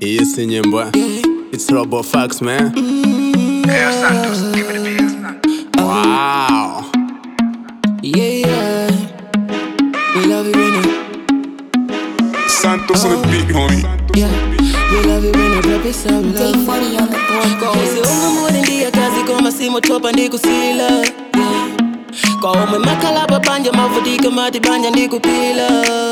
Iyi si nyimbo It's Robo Fax man Hey, Santos, give me the PS now. Wow Yeah, yeah. We love it when you, Santos on the beat, homie. yeah. We love it when you drop it, so we love it. Day 40 on the board. Kwa usiunga mwini ndiye kazi koma simotopa ndikusila yeah. Kwa umwe makala babanja mavudika mati banja ndikupila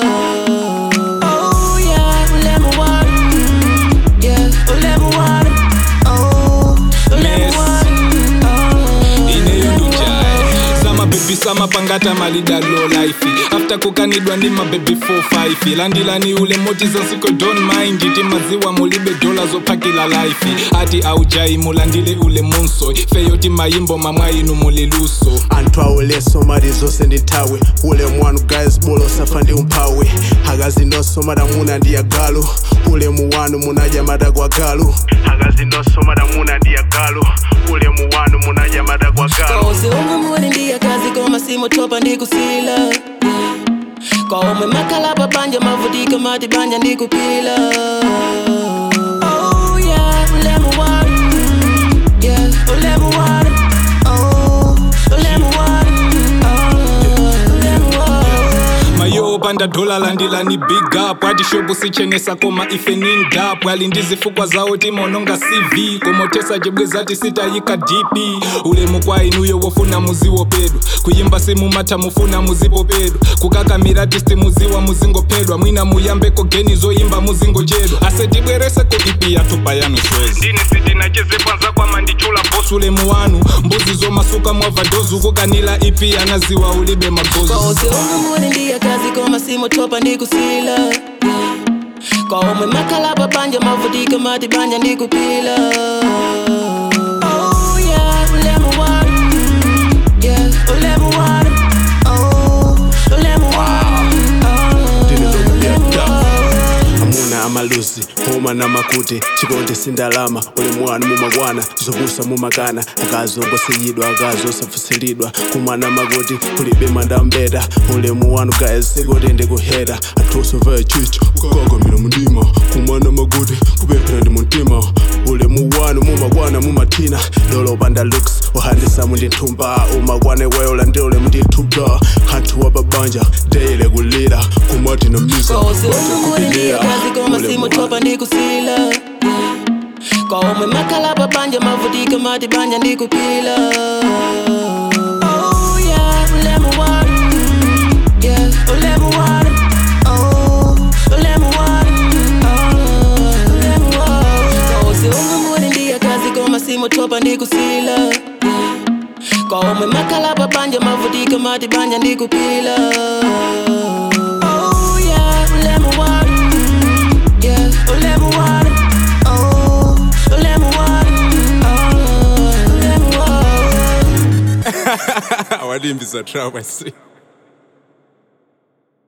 Oh yeah, ulemu wanu Yeah, ulemu wanu Oh, ulemu Yes. wanu Oh, ineyondujae samabebi samapangata malidalo life after kukanidwa ndi mabebi 45 landilani ule moti zasiko don mind ti maziwa mulibe dola zophakila life ati aujai mulandile ule munso feyoti mayimbo mamwainu muliluso anthu awelenso mali zonse ndi nthawi ule mwanu guys bolo usafa ndi umphawi akazi nonso madamuna ndi agalu ulemu wanu munadya mada kwa galu akazi nonso madamuna ndi agalu ulemu wanu munadya mada kwa galu Kwa usiunga mwini ndiye kazi koma simotopa ndikusila yeah. Kwa umwe makala babanja mavudika mati banja ndikupila Oh yeah, ulemu wanu Yeah, ulemu wanu Oh, ulemu wanu Oh, ulemu wanu mayo panda dola landilani big up ati shopu sichenesa koma ife ni ndapu ali ndi zifukwa zawo timononga cv komotesa chibweza tisitayika dp ulemu kwa inuyo wofuna muziwo pedu kuyimba simumatha mufuna muzipo pedu kukakamira tisti muziwa muzingopedwa mwina muyambeko geni zoyimba muzingochedwa asetibwereseko ipi yatupa yanu swezi ndini sitinachezepwanza kwama ndichula bosi ulemu wanu mbuzi zomasuka mwavadozu kukanila ipi anaziwa ulibe magozi Kwa usiunga mwini ndiye kazi koma simotopa ndikusila yeah. Kwa umwe makala babanja mavudika mati banja ndikupila Oh yeah, ulemu wanu Yeah, ulemu wanu Oh, ulemu wanu Oh, ulemu wanu amuna amaluzi homa na makuti chikondi sindalama ulemu wanu mumakwana zopusa mumakana akazi ongosiyidwa akazi osafusilidwa kumana makuti kulibe mandambeta ulemu wanu guys sikuti ndikuhera anthuso vaya chichi kukakamira mundima kumana makuti kupemphera ndi muntima ulemu wanu mumakwana mumathina lolo panda looks uhandisamu ndi nthumba umakwana iweyola ndi ulemu ndi nthumba anthu wapabanja deyile kulira kumati na misa Kwa usiunga mwini ndiye kazi koma simotopa ndikusila yeah. Kwa umwe makala babanja mavudika mati banja ndikupila Oh yeah, ulemu wanu Yeah, ulemu wanu Oh, ulemu wanu Oh, ulemu wanu Kwa usiunga mwini ndiye kazi koma simotopa ndikusila yeah. Kwa umwe makala babanja mavudika mati banja ndikupila Oh yeah, ulemu wanu Yeah, ulemu wanu Oh, ulemu wanu Oh, ulemu wanu awadimbisa trap I see.